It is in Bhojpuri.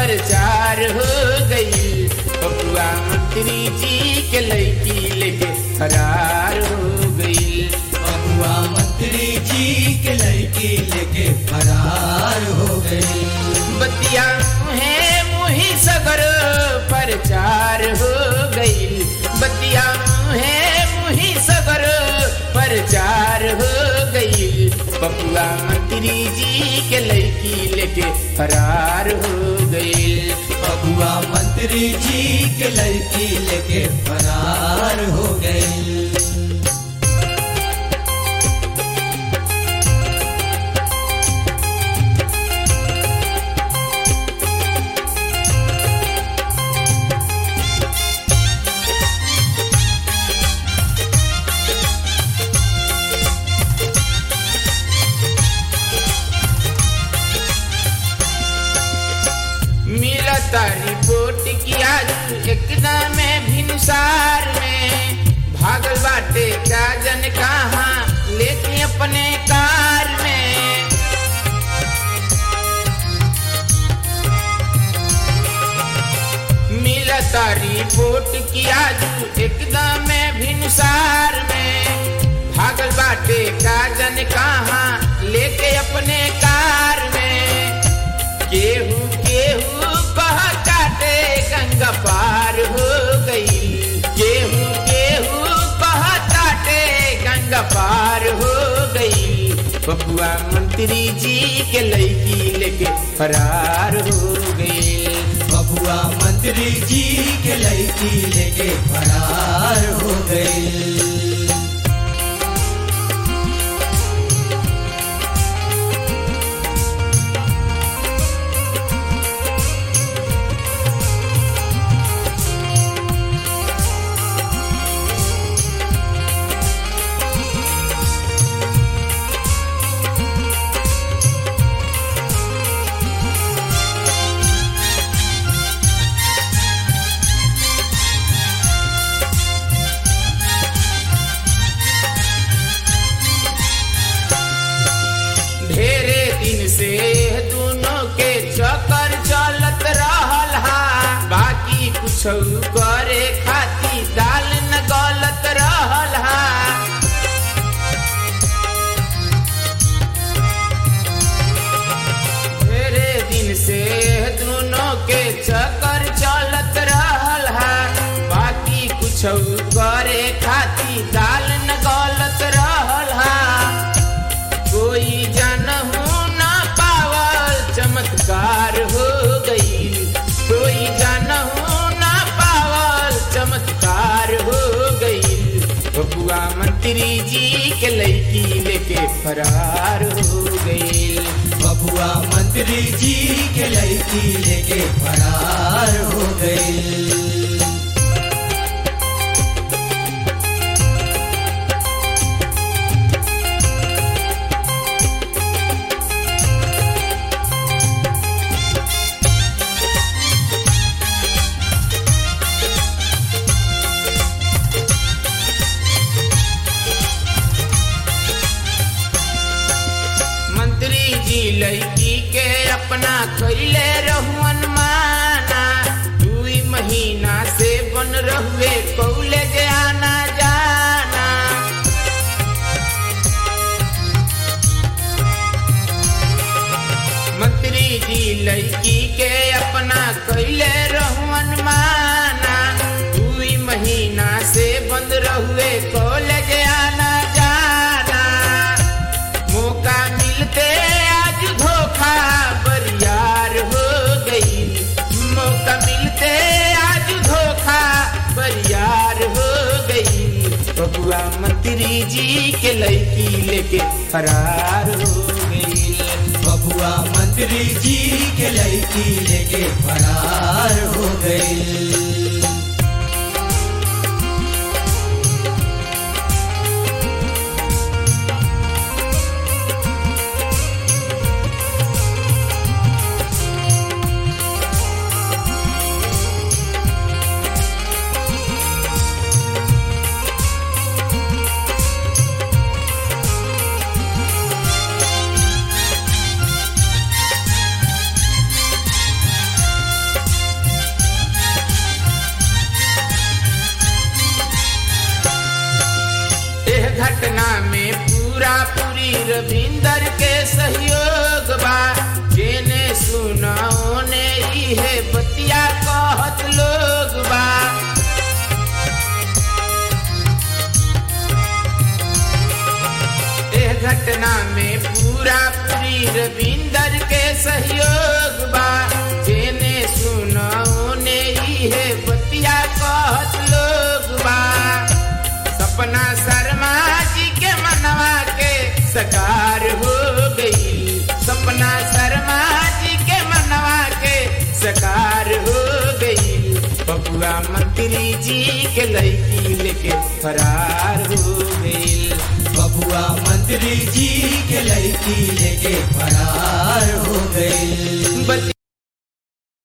प्रचार हो गई बबुआ मंत्री जी के लड़की लेके फरार हो गई बबुआ मंत्री जी के लड़की लेके फरार हो गई बतिया मुहे मुही सगर प्रचार हो गई बतिया मुहे मुही सगर प्रचार हो गई बबुआ मंत्री जी के लड़की लेके फरार हो गई बबुआ मंत्री जी के लड़की लेके फरार हो गई मिलता रिपोर्ट की आज एकदम में भिनसार में भागल बाटे क्या जन कहा लेके अपने कार में मिलता रिपोर्ट की आज एकदम में भिनसार में भागल बाटे का जन कहा लेके अपने कार में केहू केहू कह काटे गंगा पार हो गई केहू केहू कह काटे गंगा पार हो गई बबुआ मंत्री जी के लड़की लेके फरार हो गई बबुआ मंत्री जी के लड़की लेके फरार हो गई ढेरे दिन से दोनों के चक्कर चलत रहल हा बाकी कुछ करे खाती दाल न गलत रहल हा ढेरे दिन से दोनों के चक्कर चलत रहल हा बाकी कुछ करे खाती दाल न गलत रहल हा कोई जानहू ना पावल चमत्कार हो गई कोई जानहू ना पावल चमत्कार हो गई बबुआ मंत्री जी के लड़की लेके फरार हो गई बबुआ मंत्री जी के लड़की लेके फरार हो गई मंत्री जी लड़की के अपना कैले रहुअन माना दुई महीना से बन रहुए कॉलेज आना जाना मंत्री जी लड़की के अपना कैले रहुअन माना दुई महीना से बंद रहुए कॉलेज आना जाना मौका मिलते आज धोखा बरियार हो गई मौका मिलते आज धोखा बरियार हो गई बबुआ मंत्री जी के लड़की लेके फरार हो गई बबुआ मंत्री जी के लड़की लेके फरार हो गई घटना में पूरा पूरी रविंदर के सहयोग बा जेने सुना ओने इहे बतिया कहत लोग बा एह घटना में पूरा पूरी रविंदर के सहयोग बा जेने सुना ओने इहे बतिया कहत लोग बा सपना शर्मा जी के मनवा के सकार हो गई सपना शर्मा जी के मनवा के सकार हो गई बबुआ मंत्री जी के लड़की लेके फरार हो गई बबुआ मंत्री जी के लड़की लेके फरार हो गई बतिया